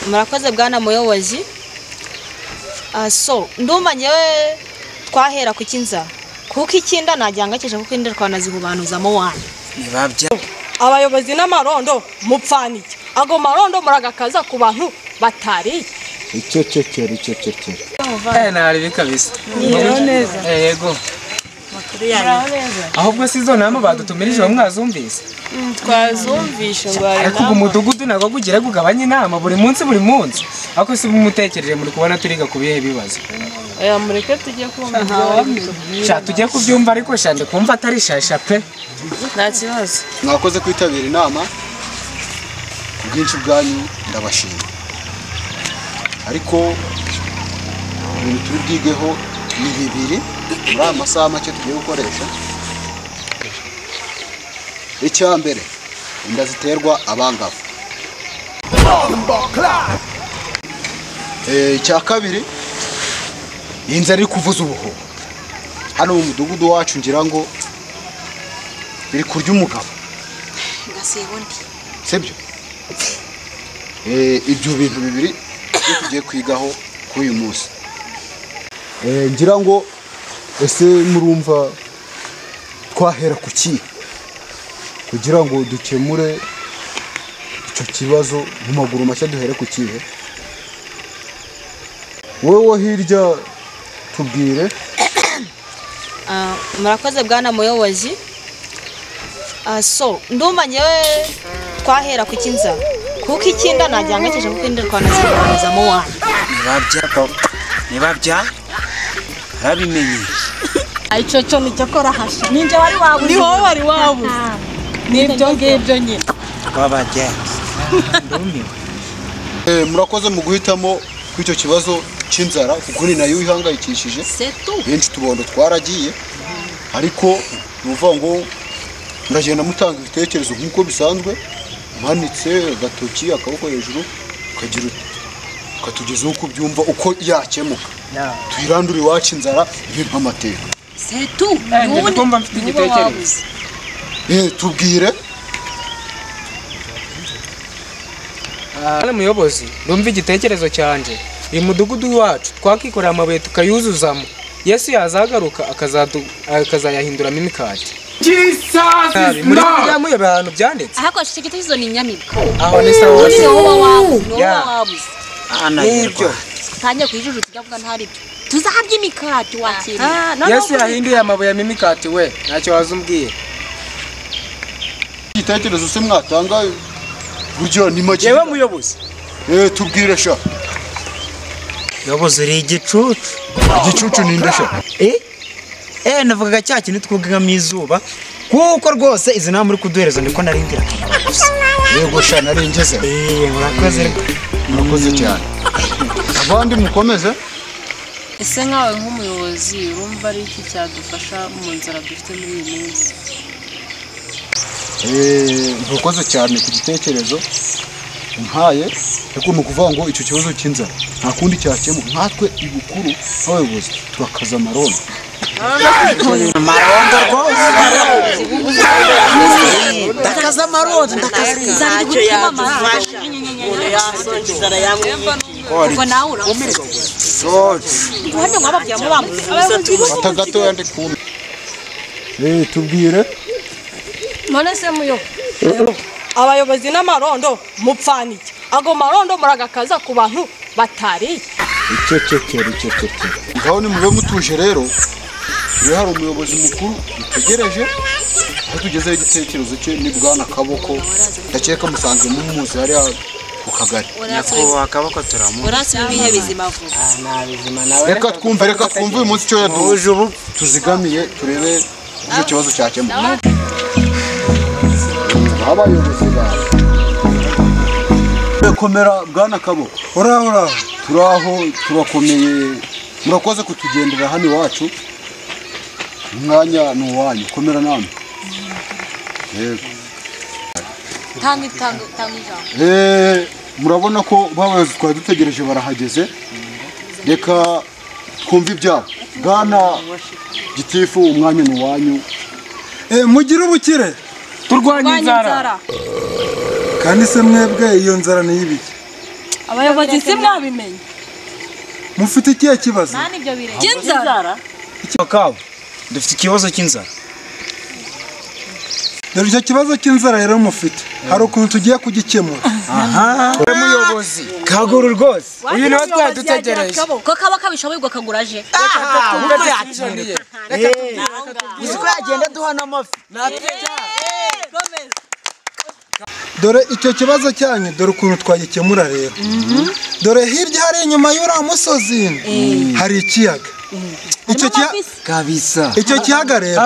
murakoze bwana muyobozi so ndumva ngewe twahera ku cy'inzara kuko icyinda najyangakije kuko inda twanazihubanyuzamo wanyu ntibabya abayobozi n'amarondo mupfanike ago marondo muragakaza ku bantu batariye icecekere icecekere eh nari kabisa neza yego ahubwo si zo nama badutumirije bamwe mwazumvise twazumvishe ngo hari ariko ubu mudugudu ntabwo gugira gugabanye inama buri munsi buri munsi ariko si mumutekereje muri kubona turiga ku bihe bibazo aya mureke tujye kumva ibyo bari kutubwira. sha tujye kubyumva ariko sha ndi kumva atari shasha pe nta kibazo mwakoze kwitabira inama ku bwinshi bwanyu ndabashima ariko ibintu turi bwigeho ni bibiri muri aya masaha make tugiye gukoresha icya mbere inda ziterwa abangavu Eh, icya kabiri inzara iri kuvuza ubuhuha hano mu mudugudu wacu ngira ngo biri kurya umugabo ngasiba undi sibyo Eh, ibyo bintu bibiri byo tugiye kwigaho kuri uyu munsi Eh, ngira ngo ese murumva twahera ku kihe kugira ngo dukemure icyo kibazo mu maguru mashya duhere ku kihe wowe wo hirya tubwire Ah, murakoze bwana muyobozi Ah, so ndumva ngewe twahera ku cy'inzara kuko icyinda najyangakije kuko inda twanazihubanyuzamo wanyu nibabya nibabya arabimenye icyo cyo nicyo kora hasha ninjye wari wabuze ni wowe wari wabuze n'ibyo ngibyo nyine babajya ndumiwe Eh, murakoze mu guhitamo kw'icyo kibazo cy'inzara kuko ni nayo ihangayikishije benshi tubondo twaragiye ariko ni ukuvuga ngo muragenda mutanga ibitekerezo nk'uko bisanzwe umanitse agatoki akaboko hejuru ukagira uti ukatugezaho uko ubyumva uko yakemuka tuyirandure iwacu inzara ibe nk'amateka ndi kumva mfite igitekerezo Eh, tubwire hano muyobozi ndumva igitekerezo cyanjye uyu mudugudu wacu twakikorera amabuye tukayuzuzamo yesu yazagaruka akazadu- akazayahinduramo imikati nabi muri biriya muyobora ahantu byanditse ahakoresha icyo gitekerezo ni inyamibwa aho ni sawa ni wowe wabuze ni wowe Yeah. wabuze nibyo utangiye kuyijujutsa ujya avuga ntari byo tuzahabye imikati wakiriye yesu yahinduye amabuye ya mimikati we ntacyo wazumbwiye igitekerezo se mwatanga burya ni make yewe muyobozi Eh, tubwire sha yobozi uri igicucu igicucu ni nde sha eh navugaga cya kintu twugamo izuba kuko rwose izi nama uri kuduhereza ndiko narindira yego sha narengeze eh murakoze murakoze cyane abandi mukomeze ese nkawe nk'umuyobozi urumva ari iki cyadufasha mu nzara dufite muri iyi minsi Eh, murakoze cyane ku gitekerezo mpaye ariko ni ukuvuga ngo icyo kibazo cy'inzara nta kundi cyakemu nkatwe ibukuru nk'abayobozi turakaza amarondo ndakaza amarondo ndakaza ntacyo yadufasha ubwo nawe urabona ubundi ngo bababwira ngo bamuze fata gatoya ndi kumwe Eh, tubwire none se muyo abayobozi n'amarondo mupfanike ago marondo muragakaza ku bantu batariye icecekere icecekere ngaho nimube mutuje rero iyo hari umuyobozi mukuru dutegereje aho tugezeho igitekerezo cye ni bwana kaboko ndakeka musanzwe mumuzi hariya ku kagari nyakubahwa akaboko turamuha urasi ibihe bizima vuba reka twumve reka twumve uyu munsi icyo yaduhuje ubu tuzigamiye turebe uburyo ikibazo cyakemuka abayobozi bawe turakomera bwana kaboko uraho uraho turaho turakomeye murakoze kutugendera hano iwacu umwanya ni uwanyu komera namwe yego tanga itanga tanga ijambo Eh, murabona ko babayobozi twari dutegereje barahageze reka twumve ibyabo bwana gitifu umwanya ni uwanyu mugire ubukire turwanye inzara kandi se mwebwe iyo nzara ni ibiki abayobozi si mwabimenye mufite ikihe kibazo cy'inzara kabo dufite ikibazo cy'inzara dore icyo kibazo cy'inzara rero mufite hari ukuntu tugiye kugikemura umuyobozi kaguru rwose uyu niwe twadutegereje ko kaba kabishoboye ubwo kagura aje twabyakiriye uzi ko yagenda duha n'amafi dore icyo kibazo cyanyu dore ukuntu twagikemura rero dore hirya hari inyuma y'uriya musozi hari ikiyaga icyo kiya- kabisa icyo kiyaga rero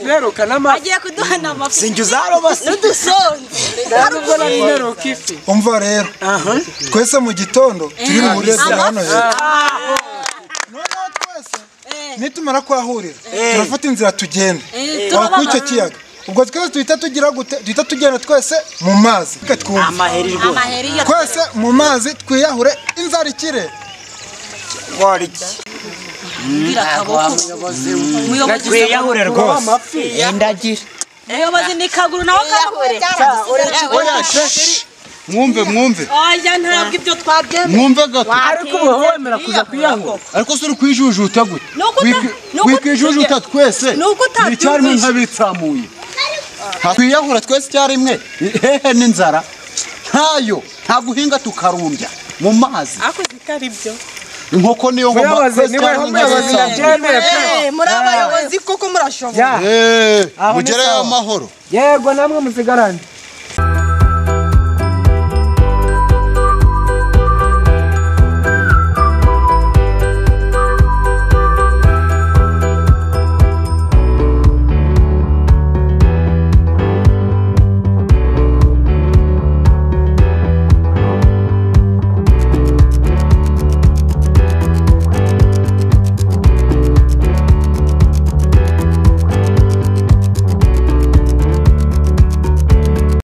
neruka n'amafi agiye kuduha nama sinjye uzarobase neruka ifi umva rero twese mu gitondo turi mu burebye hano heza noneho twese nitumara kuhahurira turafata inzira tugenda aho kuri icyo kiyaga ubwo twese duhita tugira gute duhita tugenda twese mu mazi Reka twumve. amaheri rwose amaheri yo twese mu mazi twiyahure inzara ikire wari iki muyobozi wiyahure rwose ndagira muyobozi ni kaguru nawe kahure oya sheshi mwumve mwumve oya ntabwo ibyo twabyemeye mwumve gato ariko ubu wemera kuza kuyahura ariko se uri kwijujuta gute Nuko uta- Wiki- nuko uta- wikijujuta twese Nuko utabyumvise. icyarimwe nk'abitsamuye twiyahura twese icyarimwe hehe n'inzara ntayo nta guhinga tukarumbya mu mazi ako zitari byo inkoko niyo nkoma muyobozi twese niwe icyarimwe muyobozi nk'abitsamuye. ndabyemeye pe. muri abayobozi kuko murashoboye Ya, Eh, Aho ni mugereyo sawa. amahoro yego namwe musigarane